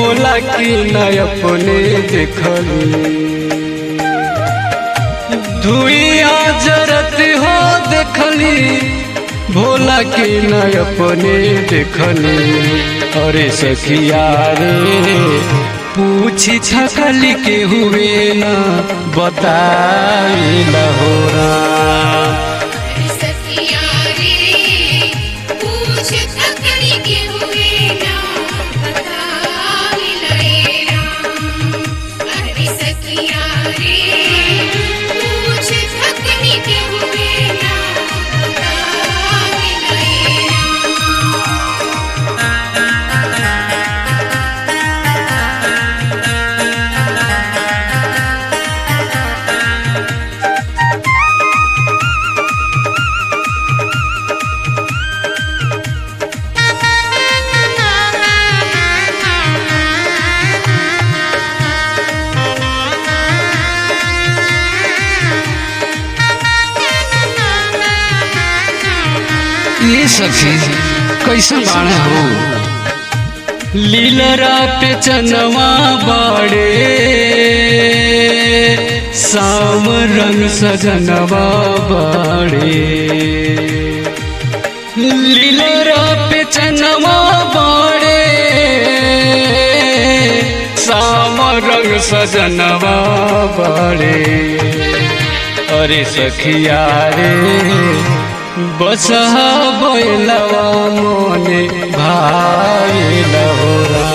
भोला की न अपने देखली धुइया जरत हो देखली भोला की न अपने देखली अरे सखिया रे पूछी छकली के हुए न बताई लहोरा सखिया रे पूछ थकड़ी के हुए ना बतावी लए राम अरे सखिया रे पूछ थकड़ी के हुए ना बतावी लए राम ये सखी कैसे बाणे हो लीलरा पे चनवा बाड़े साम रंग सजनवा बाड़े लीलरा पे चनवा बाड़े साम रंग सजनवा बाड़े अरे सखिया रे बसहा बैलवा मोने भाई लहोरा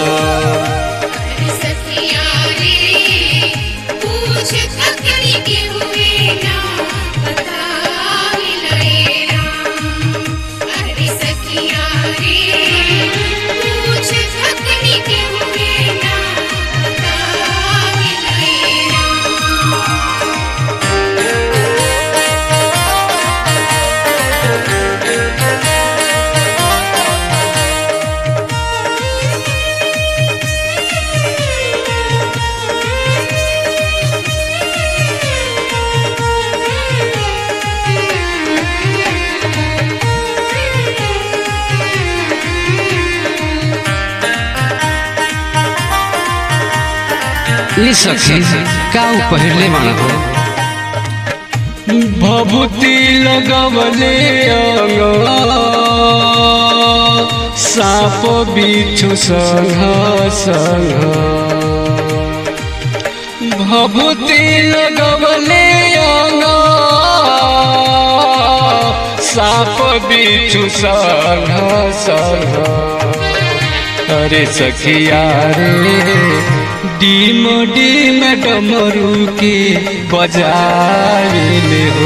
सखिया रे पूछ थकड़ी के हुए ना बतावी लए राम अरे सखिया रे पूछ थकड़ी के हुए ना बतावी लए राम ये सखी का पहले माना हो भभूति लगवले अंग साप बिछु संघ संघ भभूति लगवले अंग साप बिछु संघ संघ अरे सखिया रे डीम डीम डमरू के बजाइले हो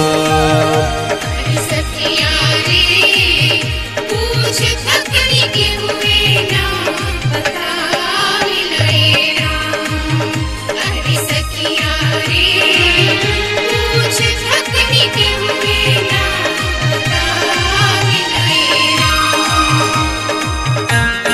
सखिया रे पूछ थकड़ी के हुए ना बतावी लए राम अरे सखिया रे पूछ थकड़ी के हुए ना बतावी लए राम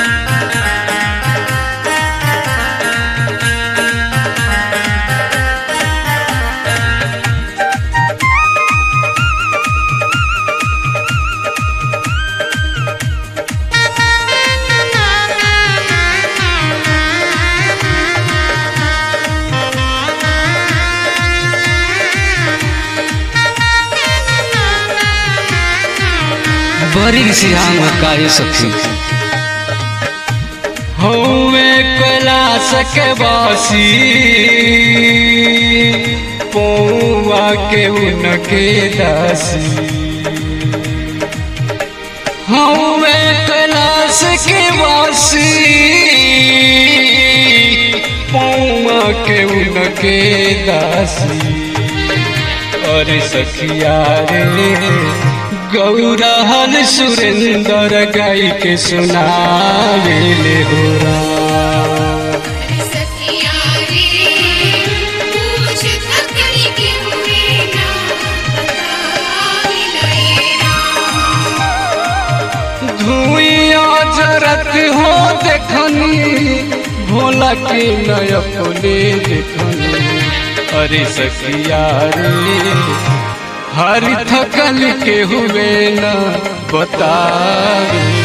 बड़ी सिहांग का ये सखी हौवे कैलाश के वासी पौवा के उनके दासी हौवे कैलाश के वासी पौवा के उनके दासी अरे सखिया रे गौरहन सुरेंद्र गाई के सुनावेले हो राम। सखिया रे पूछ थकड़ी के हुए ना बतावी लए राम धुइया जरत हो देखनी भोला के नय अपने देखनी अरे सखिया रे हर थकल के हुए न बतावे